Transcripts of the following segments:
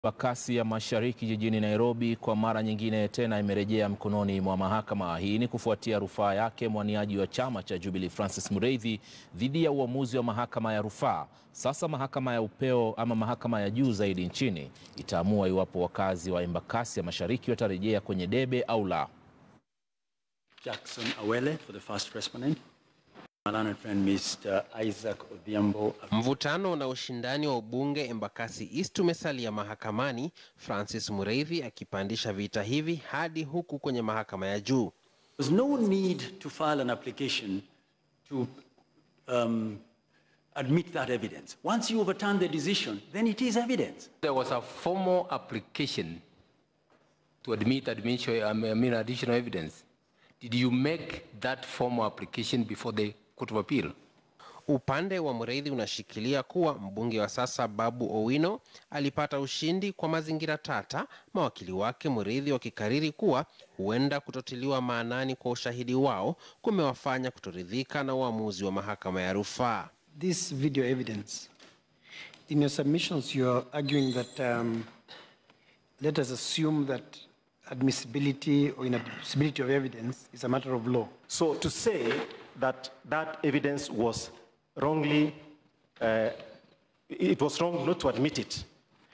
Embakasi ya Mashariki jijini Nairobi kwa mara nyingine tena imerejea mkononi mwa mahakama. Hii ni kufuatia rufaa yake mwaniaji wa chama cha Jubilee Francis Muriithi dhidi ya uamuzi wa mahakama ya rufaa. Sasa mahakama ya upeo ama mahakama ya juu zaidi nchini itaamua iwapo wakazi wa Embakasi ya Mashariki watarejea kwenye debe au la. Jackson Awele for the first respondent. My learned friend Mr. Isaac Odhiambo. Mvutano na ushindani wa ubunge Embakasi East umesalia mahakamani, Francis Muriithi akipandisha vita hivi hadi huku kwenye mahakama ya juu. There's no need to file an application to um, admit that evidence. Once you overturn the decision, then it is evidence. There was a formal application to admit admission, I mean additional evidence. Did you make that formal application before the Court of Appeal? Upande wa Muriithi unashikilia kuwa mbunge wa sasa Babu Owino alipata ushindi kwa mazingira tata, mawakili wake Muriithi wakikariri kuwa huenda kutotiliwa maanani kwa ushahidi wao kumewafanya kutoridhika na uamuzi wa mahakama ya rufaa. This video evidence, in your submissions, you are arguing that um, let us assume that admissibility or inadmissibility of evidence is a matter of law. So to say that that evidence was wrongly, uh, it was wrong not to admit it,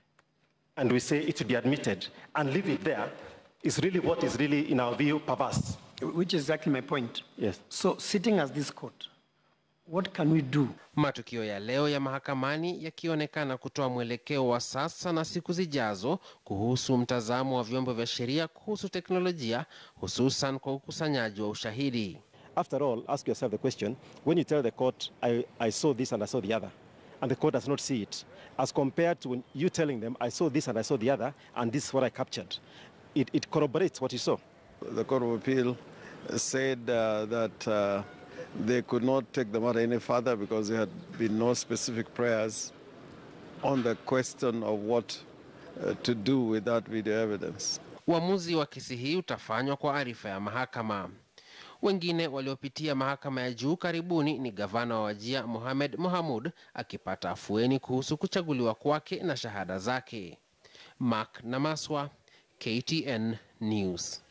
and we say it should be admitted and leave it there, is really what is really, in our view, perverse. Which is exactly my point. Yes. So, sitting as this court, what can we do? Matukio ya leo ya mahakamani yakionekana kutoa mwelekeo wa sasa na siku zijazo kuhusu mtazamo wa vyombo vya sheria kuhusu teknolojia, hususan kwa ukusanyaji wa ushahidi. After all, ask yourself the question when you tell the court, I, I saw this and I saw the other, and the court does not see it, as compared to when you telling them, I saw this and I saw the other, and this is what I captured, it, it corroborates what you saw. The Court of Appeal said uh, that uh, they could not take the matter any further because there had been no specific prayers on the question of what uh, to do with that video evidence. Uamuzi wa kesi hii utafanywa kwa arifa ya mahakama. Wengine waliopitia mahakama ya juu karibuni ni gavana wa Wajia Mohamed Mohamud akipata afueni kuhusu kuchaguliwa kwake na shahada zake. Mark Namaswa, KTN News.